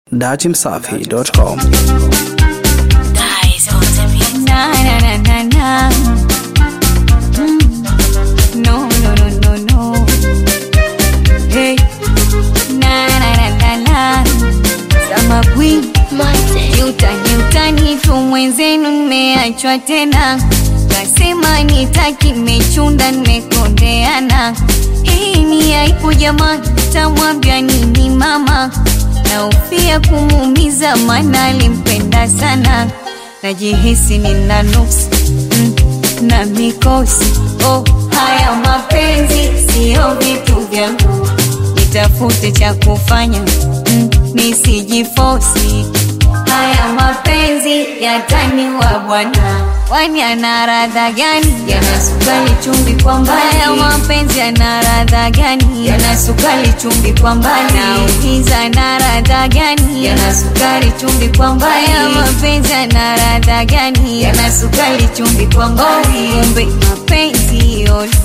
datimsafi.com. Guys on the beat. Na na na na na. Mm. No no no no no. Hey. Na na na na na. Sama queen. Monte. Utani utani tu mwenzenu nimeachwa tena. Kasema nitaki mechunda nimekondeana. Hii ni aibu jamani, tamwambia nini mama? Naufia kumuumiza maana alimpenda sana. Najihisi nina nuksi mm, na mikosi. Oh, haya mapenzi sio vitu vyangu, nitafute cha kufanya mm, nisijifosi. Haya mapenzi yataniwa bwana, kwani ana radha gani? Yana sukari chumvi kwa mbali. Haya mapenzi yana radha gani? Yana sukari chumvi kwa mbali. Nauliza na radha gani? Yana sukari chumvi kwa mbali. Haya mapenzi yana radha gani? Yana sukari chumvi kwa mbali. Kumbe mapenzi yote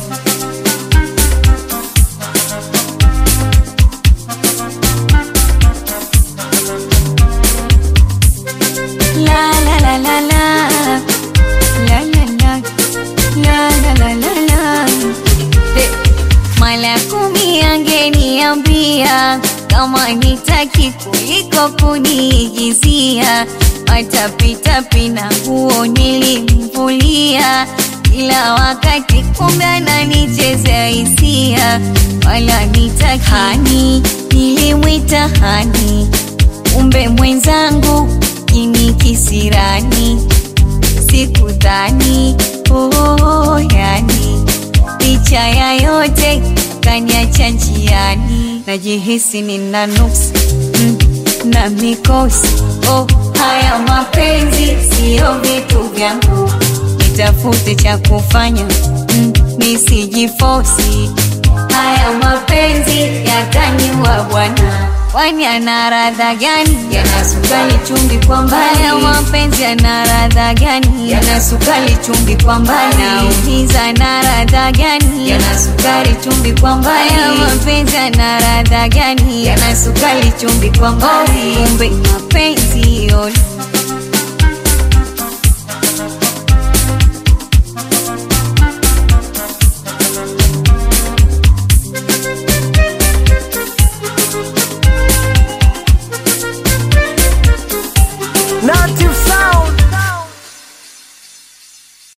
La la la la la La la la La la la la la Eh, Mara kumi angeniambia kama nitaki kuliko kuniigizia matapitapi na nguo nilimvulia kila wakati kumbe ananichezea hisia wala nitaki hani nilimwita hani kumbe mwenzangu ini kisirani sikudhani oh, yani licha ya yote kaniacha njiani najihisi nina nuksi mm, na mikosi oh, haya mapenzi siyo vitu vyangu nitafute cha kufanya mm, nisijifosi haya mapenzi yataniwa bwana kwani ana radha gani yana sukari chumvi kwa mbali haya mapenzi yana radha gani yana sukari chumvi kwa mbali nauliza na radha gani yana sukari chumvi kwa mbali haya mapenzi yana radha gani yana sukari chumvi kwa mbali kumbe mapenzi yote